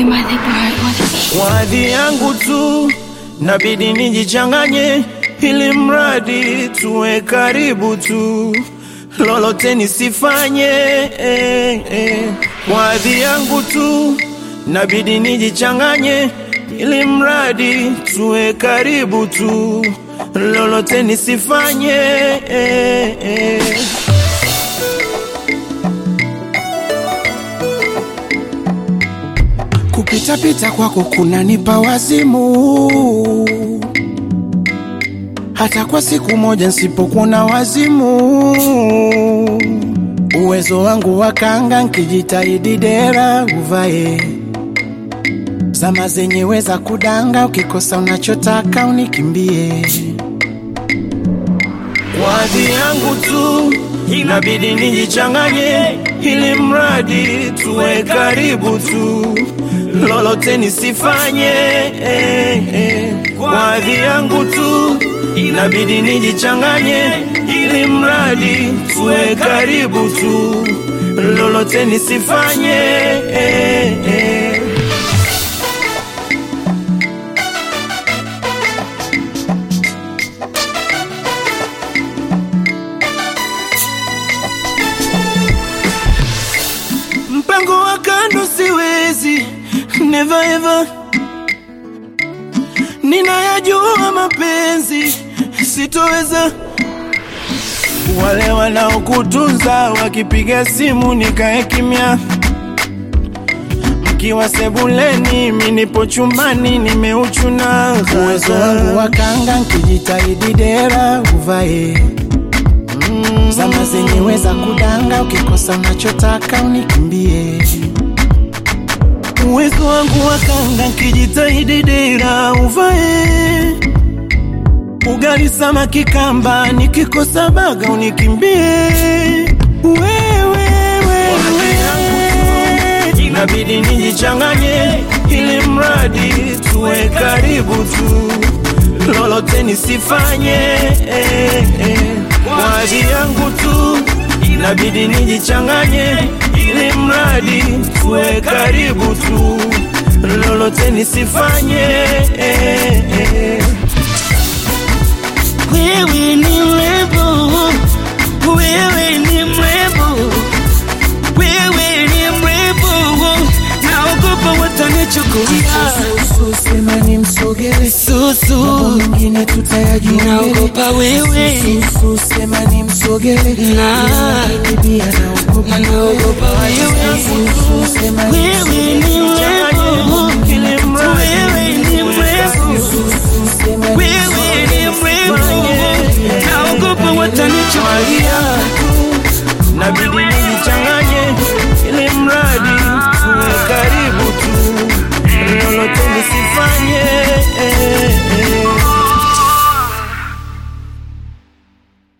Mother Bar Wadhi yangu tu nabidi nijichanganye, ili mradi tuwe karibu tu, lolote nisifanye eh, eh. Wadhi yangu tu nabidi nijichanganye, ili mradi tuwe karibu tu, lolote nisifanye eh, eh. Kupitapita kwako kunanipa wazimu, hata kwa siku moja nsipokuona wazimu. Uwezo wangu wa kanga nkijitahidi dera uvae, zama zenyewe za kudanga, ukikosa unachotaka unikimbie. Wadhi yangu tu inabidi nijichanganye, ili mradi tuwe karibu tu, lolote nisifanye eh, eh. Wadhi yangu tu inabidi nijichanganye, ili mradi tuwe karibu tu, lolote nisifanye eh, eh. mpango wa kando siwezi, never ever. Ninayajua mapenzi sitoweza. Wale wanaokutunza wakipiga simu nikae kimya, mkiwa sebuleni, mi nipo chumbani nimeuchuna. Uwezo wangu wa kanga nkijitahidi dera uvae, zama zenyewe za kudanga, ukikosa unachotaka unikimbie. uwezo wangu wa kanga nkijitahidi dera uvae ugali samaki kamba nikikosa baga unikimbie wewe wewe inabidi nijichanganye ili mradi tuwe karibu tu lolote nisifanye eh, eh. Wazi yangu tu inabidi nijichanganye ili mradi tuwe karibu tu lolote nisifanye eh, eh. Wewe ni mrembo, wewe ni mrembo, wewe ni mrembo, naogopa watanichukulia Sema ni msogele, susu, mwingine tutayajua mbele. naogopa wewe, Susu, sema ni msogele, na Lakini pia naogopa naogopa wewe.